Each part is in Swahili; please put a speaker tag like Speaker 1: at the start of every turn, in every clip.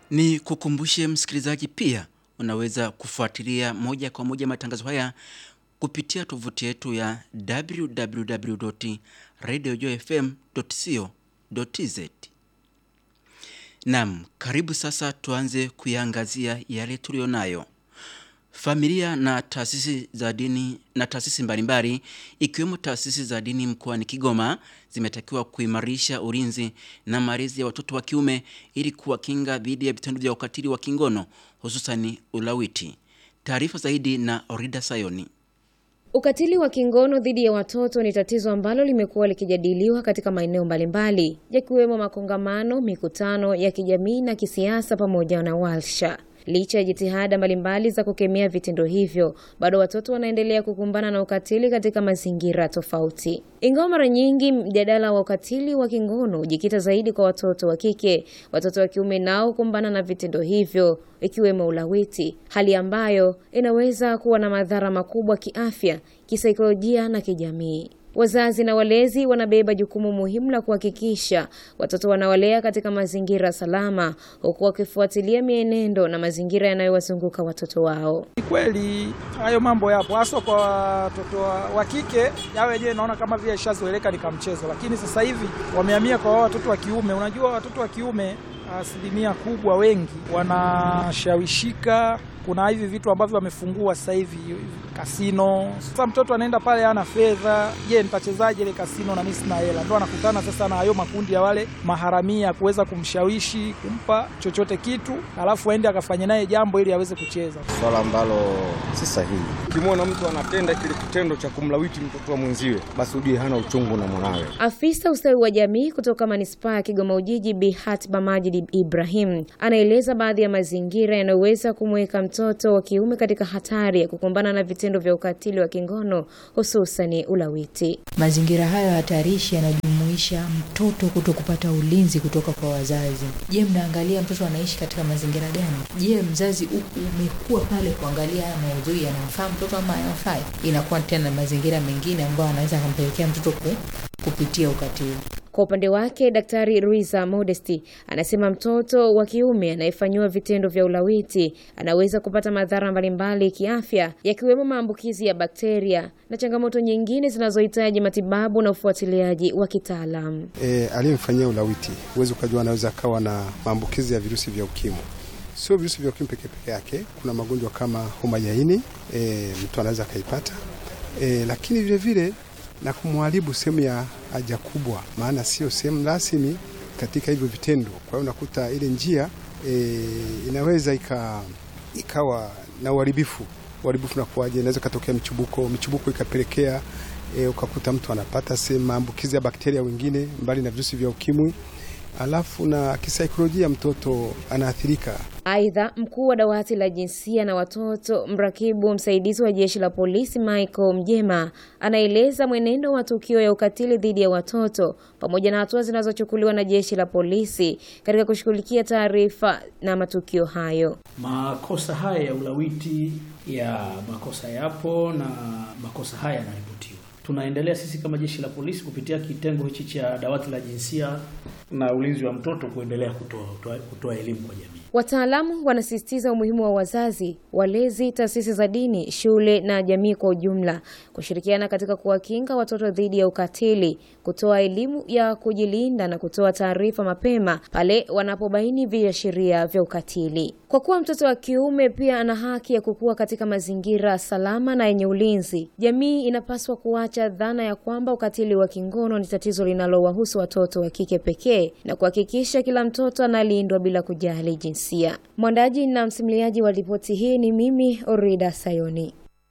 Speaker 1: Ni kukumbushe msikilizaji, pia unaweza kufuatilia moja kwa moja matangazo haya kupitia tovuti yetu ya www.radiojfm.co.tz. Naam, karibu sasa tuanze kuyaangazia yale tuliyonayo. Familia na taasisi za dini na taasisi mbalimbali ikiwemo taasisi za dini mkoani Kigoma zimetakiwa kuimarisha ulinzi na malezi ya watoto wa kiume ili kuwakinga dhidi ya vitendo vya ukatili wa kingono hususani ulawiti. Taarifa zaidi na Orida Sayoni.
Speaker 2: Ukatili wa kingono dhidi ya watoto ni tatizo ambalo limekuwa likijadiliwa katika maeneo mbalimbali yakiwemo makongamano, mikutano ya kijamii na kisiasa pamoja na warsha. Licha ya jitihada mbalimbali za kukemea vitendo hivyo, bado watoto wanaendelea kukumbana na ukatili katika mazingira tofauti. Ingawa mara nyingi mjadala wa ukatili wa kingono hujikita zaidi kwa watoto wa kike, watoto wa kiume nao kukumbana na vitendo hivyo ikiwemo ulawiti, hali ambayo inaweza kuwa na madhara makubwa kiafya, kisaikolojia na kijamii. Wazazi na walezi wanabeba jukumu muhimu la kuhakikisha watoto wanawalea katika mazingira salama, huku wakifuatilia mienendo na mazingira yanayowazunguka watoto wao.
Speaker 3: Ni kweli hayo mambo yapo, haswa kwa watoto wa kike. Yao wenyewe naona kama vile ishazoeleka ni kamchezo, lakini sasa hivi wamehamia kwa wao watoto wa kiume. Unajua watoto wa kiume asilimia kubwa wengi wanashawishika kuna hivi vitu ambavyo wamefungua sasa hivi kasino. Sasa mtoto anaenda pale ana fedha, je, nitachezaje ile kasino na mimi sina hela? Ndo anakutana sasa na hayo makundi ya wale maharamia kuweza kumshawishi kumpa chochote kitu, alafu aende akafanye naye jambo ili aweze kucheza,
Speaker 4: swala ambalo si sahihi. Ukimwona mtu anatenda kile kitendo cha kumlawiti mtoto wa mwenziwe, basi ujue hana uchungu na mwanawe.
Speaker 2: Afisa ustawi wa jamii kutoka manispaa ya Kigoma Ujiji, Bi Hatba Majid Ibrahim, anaeleza baadhi ya mazingira yanayoweza kumweka mtoto wa kiume katika hatari ya kukumbana na vitendo vya ukatili wa kingono hususani ulawiti.
Speaker 5: Mazingira hayo hatarishi yanajumuisha mtoto kuto kupata ulinzi kutoka kwa wazazi. Je, mnaangalia mtoto anaishi katika mazingira gani? Je, mzazi huku umekuwa pale kuangalia haya maudhui yanamfaa mtoto ama hayamfai? Inakuwa tena mazingira mengine ambayo anaweza akampelekea mtoto ku, kupitia ukatili.
Speaker 2: Kwa upande wake Daktari Ruiza Modesti anasema mtoto wa kiume anayefanyiwa vitendo vya ulawiti anaweza kupata madhara mbalimbali kiafya, yakiwemo maambukizi ya bakteria na changamoto nyingine zinazohitaji matibabu na ufuatiliaji wa kitaalamu.
Speaker 6: E, aliyemfanyia ulawiti huwezi ukajua anaweza akawa na maambukizi ya virusi vya ukimwi. Sio virusi vya ukimwi peke peke yake, kuna magonjwa kama homa ya ini e, mtu anaweza akaipata e, lakini vile vile na kumharibu sehemu ya haja kubwa, maana sio sehemu rasmi katika hivyo vitendo. Kwa hiyo unakuta ile njia e, inaweza ika, ikawa na uharibifu. Uharibifu nakuwaje? Inaweza ikatokea michubuko, michubuko ikapelekea e, ukakuta mtu anapata sehemu maambukizi ya bakteria wengine mbali na virusi vya ukimwi, alafu na kisaikolojia mtoto anaathirika.
Speaker 2: Aidha, mkuu wa dawati la jinsia na watoto, mrakibu msaidizi wa jeshi la polisi Michael Mjema, anaeleza mwenendo wa tukio ya ukatili dhidi ya watoto pamoja na hatua zinazochukuliwa na jeshi la polisi katika kushughulikia taarifa na matukio hayo.
Speaker 7: Makosa haya ya ulawiti ya makosa yapo na makosa haya yanaripotiwa. Tunaendelea sisi kama jeshi la polisi kupitia kitengo hichi cha dawati la jinsia na ulinzi wa mtoto kuendelea kutoa kutoa elimu kwa jamii.
Speaker 2: Wataalamu wanasisitiza umuhimu wa wazazi, walezi, taasisi za dini, shule na jamii kwa ujumla kushirikiana katika kuwakinga watoto dhidi ya ukatili, kutoa elimu ya kujilinda na kutoa taarifa mapema pale wanapobaini viashiria vya ukatili. Kwa kuwa mtoto wa kiume pia ana haki ya kukua katika mazingira salama na yenye ulinzi, jamii inapaswa kuacha dhana ya kwamba ukatili wa kingono ni tatizo linalowahusu watoto wa kike pekee na kuhakikisha kila mtoto analindwa bila kujali jinsia. Mwandaji na msimuliaji wa ripoti hii ni mimi Orida Sayoni.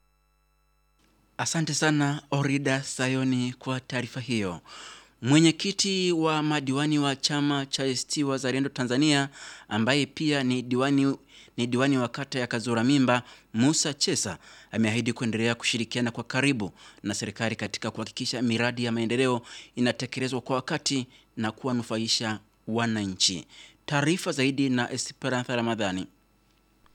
Speaker 1: Asante sana Orida Sayoni kwa taarifa hiyo. Mwenyekiti wa madiwani wa chama cha ACT Wazalendo Tanzania ambaye pia ni diwani, ni diwani wa kata ya Kazura Mimba, Musa Chesa ameahidi kuendelea kushirikiana kwa karibu na serikali katika kuhakikisha miradi ya maendeleo inatekelezwa kwa wakati na kuwanufaisha wananchi. Taarifa zaidi na Esperanza Ramadhani.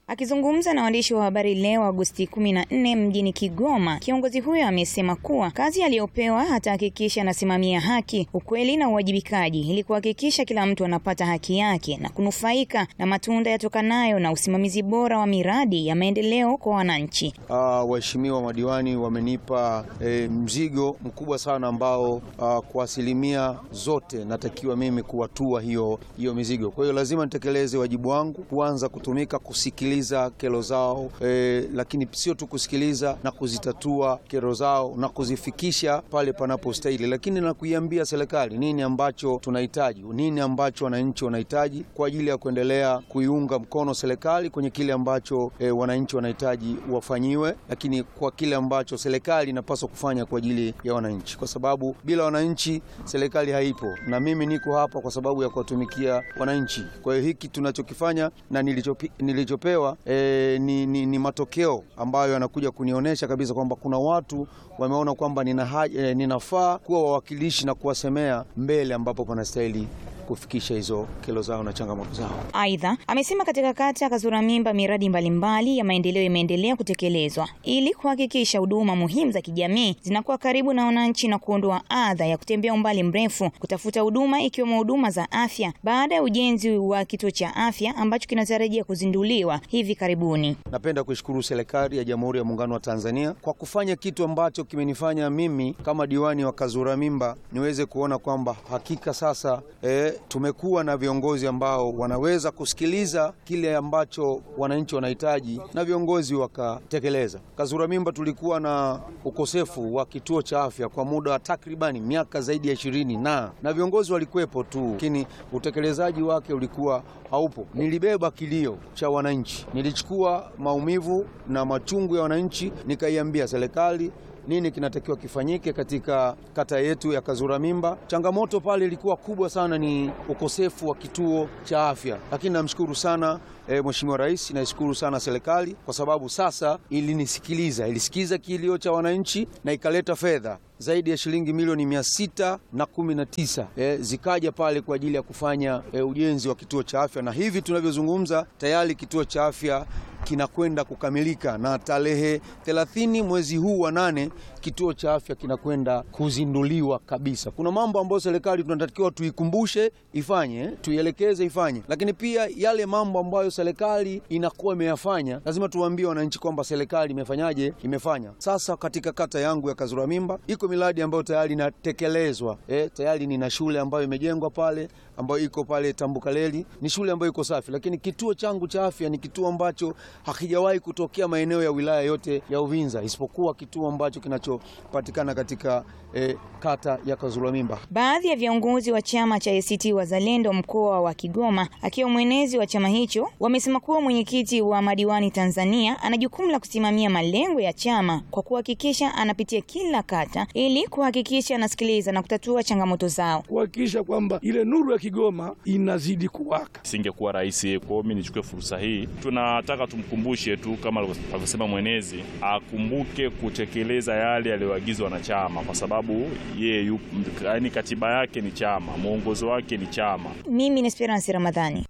Speaker 8: Akizungumza na waandishi wa habari leo Agosti 14 mjini Kigoma, kiongozi huyo amesema kuwa kazi aliyopewa atahakikisha anasimamia haki, ukweli na uwajibikaji ili kuhakikisha kila mtu anapata haki yake na kunufaika na matunda yatokanayo na usimamizi bora wa miradi ya maendeleo kwa wananchi.
Speaker 4: Uh, waheshimiwa madiwani wamenipa eh, mzigo mkubwa sana ambao uh, kwa asilimia zote natakiwa mimi kuwatua hiyo, hiyo mizigo. Kwa hiyo lazima nitekeleze wajibu wangu, kuanza kutumika kusikiliza kero zao eh, lakini sio tu kusikiliza na kuzitatua kero zao na kuzifikisha pale panapostahili, lakini na kuiambia serikali nini ambacho tunahitaji, nini ambacho wananchi wanahitaji kwa ajili ya kuendelea kuiunga mkono serikali kwenye kile ambacho eh, wananchi wanahitaji wafanyiwe, lakini kwa kile ambacho serikali inapaswa kufanya kwa ajili ya wananchi, kwa sababu bila wananchi serikali haipo, na mimi niko hapa kwa sababu ya kuwatumikia wananchi. Kwa hiyo hiki tunachokifanya na nilichopi, nilichopewa e, ni, ni, ni matokeo ambayo yanakuja kunionyesha kabisa kwamba kuna watu wameona kwamba nina e, ninafaa kuwa wawakilishi na kuwasemea mbele ambapo panastahili kufikisha hizo kero zao na changamoto zao.
Speaker 8: Aidha, amesema katika kata ya Kazura Mimba miradi mbalimbali ya maendeleo imeendelea kutekelezwa ili kuhakikisha huduma muhimu za kijamii zinakuwa karibu na wananchi na kuondoa adha ya kutembea umbali mrefu kutafuta huduma ikiwemo huduma za afya baada ya ujenzi wa kituo cha afya ambacho kinatarajia kuzinduliwa hivi karibuni.
Speaker 4: Napenda kuishukuru serikali ya Jamhuri ya Muungano wa Tanzania kwa kufanya kitu ambacho kimenifanya mimi kama diwani wa Kazura Mimba niweze kuona kwamba hakika sasa eh, tumekuwa na viongozi ambao wanaweza kusikiliza kile ambacho wananchi wanahitaji na viongozi wakatekeleza. Kazura Mimba tulikuwa na ukosefu wa kituo cha afya kwa muda wa takribani miaka zaidi ya ishirini na na viongozi walikuwepo tu, lakini utekelezaji wake ulikuwa haupo. Nilibeba kilio cha wananchi, nilichukua maumivu na machungu ya wananchi, nikaiambia serikali nini kinatakiwa kifanyike katika kata yetu ya Kazura Mimba. Changamoto pale ilikuwa kubwa sana, ni ukosefu wa kituo cha afya, lakini namshukuru sana e, Mheshimiwa Rais, naishukuru sana serikali kwa sababu sasa ilinisikiliza, ilisikiza kilio cha wananchi na ikaleta fedha zaidi ya shilingi milioni mia sita na kumi na tisa e, zikaja pale kwa ajili ya kufanya e, ujenzi wa kituo cha afya, na hivi tunavyozungumza tayari kituo cha afya kinakwenda kukamilika na tarehe 30 mwezi huu wa nane kituo cha afya kinakwenda kuzinduliwa kabisa. Kuna mambo ambayo serikali tunatakiwa tuikumbushe ifanye, tuielekeze ifanye, lakini pia yale mambo ambayo serikali inakuwa imeyafanya lazima tuwaambie wananchi kwamba serikali imefanyaje, imefanya. Sasa katika kata yangu ya Kazura Mimba iko miradi ambayo tayari inatekelezwa. E, tayari nina shule ambayo imejengwa pale ambayo iko pale Tambukaleli, ni shule ambayo iko safi, lakini kituo changu cha afya ni kituo ambacho hakijawahi kutokea maeneo ya wilaya yote ya Uvinza isipokuwa kituo ambacho kinachopatikana katika eh, kata ya Kazura Mimba.
Speaker 8: Baadhi ya viongozi wa chama cha ACT Wazalendo mkoa wa Kigoma akiwa mwenezi wa chama hicho wamesema kuwa mwenyekiti wa madiwani Tanzania ana jukumu la kusimamia malengo ya chama kwa kuhakikisha anapitia kila kata ili kuhakikisha anasikiliza na kutatua changamoto zao,
Speaker 9: kuhakikisha kwamba ile nuru ya Kigoma inazidi kuwaka.
Speaker 10: Singekuwa rahisi. Kwa hiyo mimi nichukue fursa hii, tunataka tumkumbushe tu kama alivyosema mwenezi, akumbuke kutekeleza yale aliyoagizwa na chama, kwa sababu yeye yaani katiba yake ni chama, mwongozo wake ni chama.
Speaker 8: Mimi ni Esperance Ramadhani.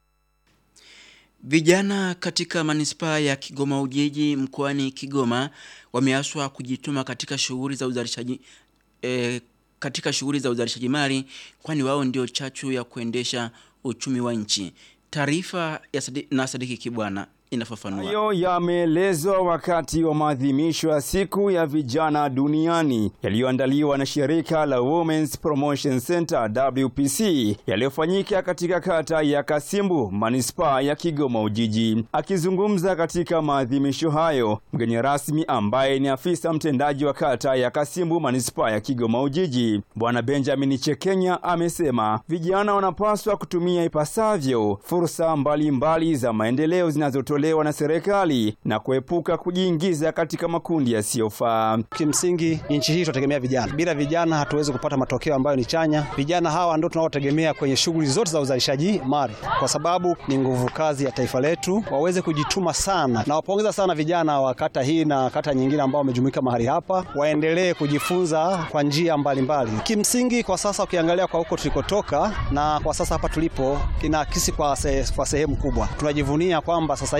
Speaker 1: Vijana katika manispaa ya Kigoma Ujiji mkoani Kigoma wameaswa kujituma katika shughuli za uzalishaji e, katika shughuli za uzalishaji mali kwani wao ndio chachu ya kuendesha uchumi wa nchi. Taarifa ya Sadi, na Sadiki Kibwana inafafanua.
Speaker 11: Hayo yameelezwa wakati wa maadhimisho ya siku ya vijana duniani yaliyoandaliwa na shirika la Women's Promotion Center WPC yaliyofanyika katika kata ya Kasimbu manispaa ya Kigoma Ujiji. Akizungumza katika maadhimisho hayo, mgeni rasmi ambaye ni afisa mtendaji wa kata ya Kasimbu manispaa ya Kigoma Ujiji, Bwana Benjamin Chekenya amesema vijana wanapaswa kutumia ipasavyo fursa mbalimbali mbali za maendeleo zinazotolewa na serikali na kuepuka kujiingiza katika makundi yasiyofaa.
Speaker 12: Kimsingi nchi hii tunategemea vijana. Bila vijana hatuwezi kupata matokeo ambayo ni chanya. Vijana hawa ndio tunaotegemea kwenye shughuli zote za uzalishaji mali, kwa sababu ni nguvu kazi ya taifa letu. Waweze kujituma sana, na wapongeza sana vijana wa kata hii na kata nyingine ambao wamejumuika mahali hapa, waendelee kujifunza kwa njia mbalimbali. Kimsingi kwa sasa ukiangalia kwa huko tulikotoka na kwa sasa hapa tulipo, inaakisi kwa, se, kwa sehemu kubwa tunajivunia kwamba sasa hivi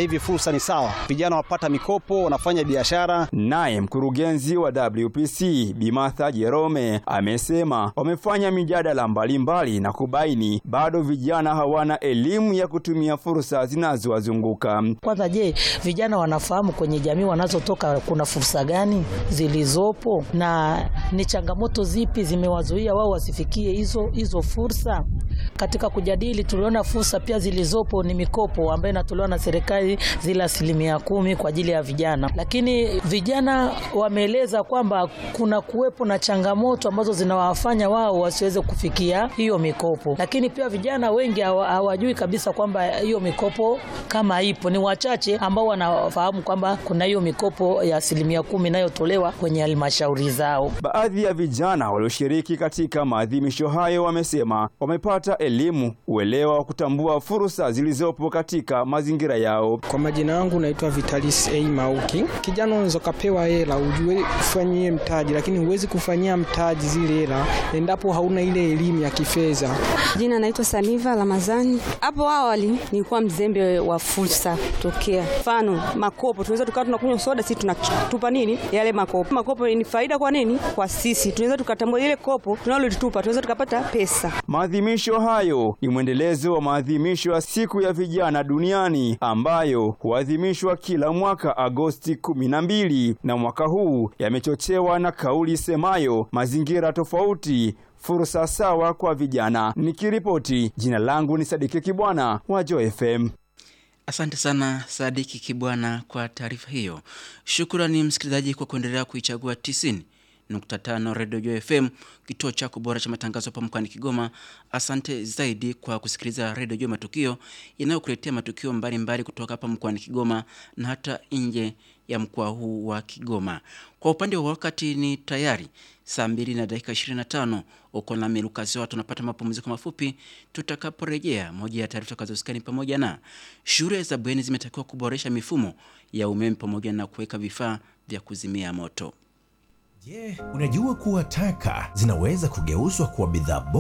Speaker 12: hivi fursa ni sawa, vijana wapata mikopo, wanafanya biashara.
Speaker 11: Naye mkurugenzi wa WPC Bimatha Jerome amesema wamefanya mijadala mbalimbali na kubaini bado vijana hawana elimu ya kutumia fursa zinazowazunguka.
Speaker 13: Kwanza, je, vijana wanafahamu kwenye jamii wanazotoka kuna fursa gani zilizopo na ni changamoto zipi zimewazuia wao wasifikie hizo hizo fursa? Katika kujadili, tuliona fursa pia zilizopo ni mikopo ambayo inatolewa na serikali zile asilimia kumi kwa ajili ya vijana, lakini vijana wameeleza kwamba kuna kuwepo na changamoto ambazo zinawafanya wao wasiweze kufikia hiyo mikopo, lakini pia vijana wengi hawajui kabisa kwamba hiyo mikopo kama ipo. Ni wachache ambao wanafahamu kwamba kuna hiyo mikopo ya asilimia kumi inayotolewa kwenye halmashauri zao.
Speaker 11: Baadhi ya vijana walioshiriki katika maadhimisho hayo wamesema wamepata elimu, uelewa wa kutambua fursa zilizopo katika mazingira yao.
Speaker 14: Kwa majina yangu naitwa Vitalis A Mauki. Kijana unaweza ukapewa hela ujue ufanyie mtaji, lakini huwezi kufanyia mtaji zile hela endapo hauna ile elimu ya kifedha.
Speaker 15: Jina naitwa Saniva Ramazani. Hapo awali nilikuwa mzembe wa fursa tokea, mfano makopo, tunaweza tukawa tunakunywa soda, sisi tunatupa nini yale makopo. Makopo ni faida kwa nini? Kwa sisi tunaweza tukatambua ile kopo tunalolitupa, tunaweza tukapata pesa.
Speaker 11: Maadhimisho hayo ni mwendelezo wa maadhimisho ya siku ya vijana duniani ambayo huadhimishwa kila mwaka Agosti kumi na mbili, na mwaka huu yamechochewa na kauli semayo mazingira tofauti fursa sawa kwa vijana. Nikiripoti, jina langu ni Sadiki Kibwana wa Joy FM.
Speaker 1: Asante sana Sadiki Kibwana kwa taarifa hiyo. Shukrani msikilizaji kwa kuendelea kuichagua 90.5 Radio Joy FM, kituo chako bora cha matangazo hapa mkoani Kigoma. Asante zaidi kwa kusikiliza Radio Joy Matukio yanayokuletea matukio mbalimbali mbali kutoka hapa mkoani Kigoma na hata nje ya mkoa huu wa Kigoma. Kwa upande wa wakati ni tayari saa mbili na dakika 25. Uko nami Lucas Watu, tunapata mapumziko mafupi. Tutakaporejea, moja ya taarifa tutakazosikani pamoja na shule za bweni zimetakiwa kuboresha mifumo ya umeme pamoja na kuweka vifaa vya kuzimia moto.
Speaker 16: Je, unajua kuwa taka zinaweza kugeuzwa kuwa bidhaa